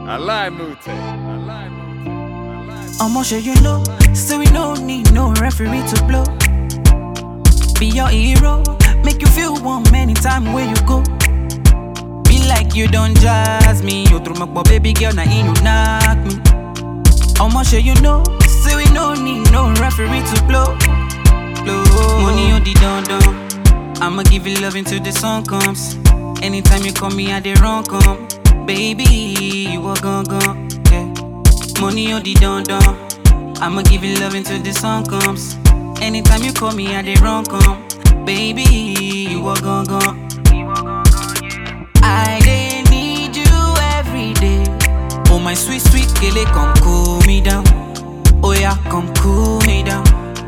I lie, Mute. I lie, Mute. I lie. I'ma show you know, so we no need no referee to blow. Be your hero, make you feel warm anytime where you go. Be like you don't jazz me, you through my boy, baby girl, now you knock me. I'ma show you know, so we no need no referee to blow. blow. Money on the don don, I'ma give you love until the sun comes. Anytime you call me, I dey run come. Baby, you are gone gone, yeah. Money on the don don. I'ma give you love until the sun comes. Anytime you call me, I dey run come. Baby, you are gone gone. I dey need you every day. Oh my sweet sweet kele, come cool me down. Oh yeah, come cool me down.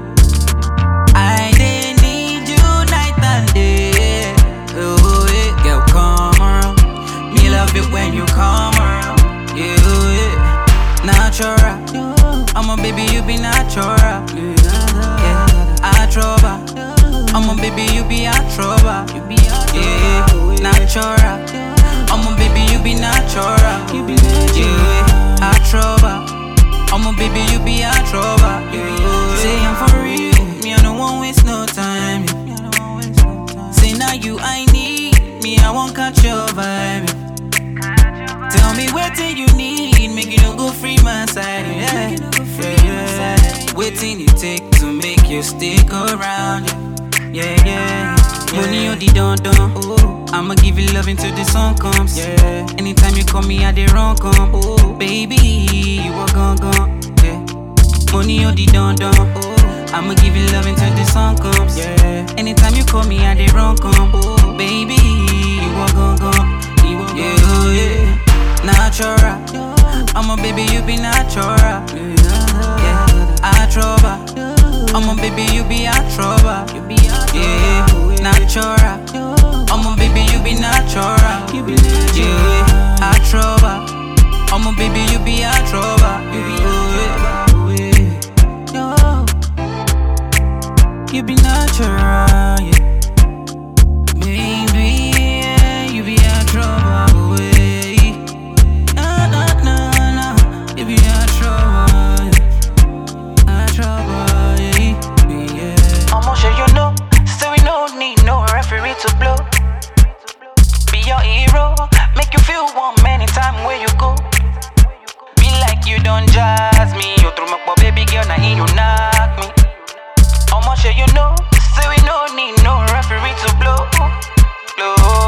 I dey need you night and day. Oh yeah, girl, come around. Me love it when you come around. Yeah, yeah. natural. I'm a baby, you be natural. Yeah, I trouble. I'm a baby, you be a trouble. Yeah, natural. I'm a baby, you be natural. Yeah, I trouble. I'm a baby, you be a trouble. Yeah, say I'm for real. Me, I don't want waste no time. yeah. Say now you I need. Me, I won't catch your vibe. yeah. Tell me what thing you need, make you no go free my side. Yeah, yeah, yeah. Waiting it take to make you stick around. Yeah, yeah, yeah. Money on the don don. Oh, I'ma give you love until the sun comes. Yeah. Anytime you call me, I dey run come. Oh, baby, you are gone gone. Yeah. Money on the don don. Oh, I'ma give you love until the sun comes. Yeah. Anytime you call me, I dey run come. Oh, baby, you are gone gone. Yeah, yeah. Natural. I'm a baby, you be natural. Yeah, I trouble. I'm a baby, you be a trouble. Yeah, natural. I'm a baby, you be natural. Yeah, I trouble. I'm a baby, you be a trouble. Yeah, you be natural. Yeah. Baby, yeah, you be a trouble. Yeah. Nah, nah, nah, nah. You be a trouble. A trouble. Yeah. yeah. I'ma show you know, so we no need no referee to blow. Be your hero, make you feel warm anytime where you go. Be like you don't jazz me, you through my boy, baby girl, now you knock me. I'ma show you know, so we no need no referee to blow. blow.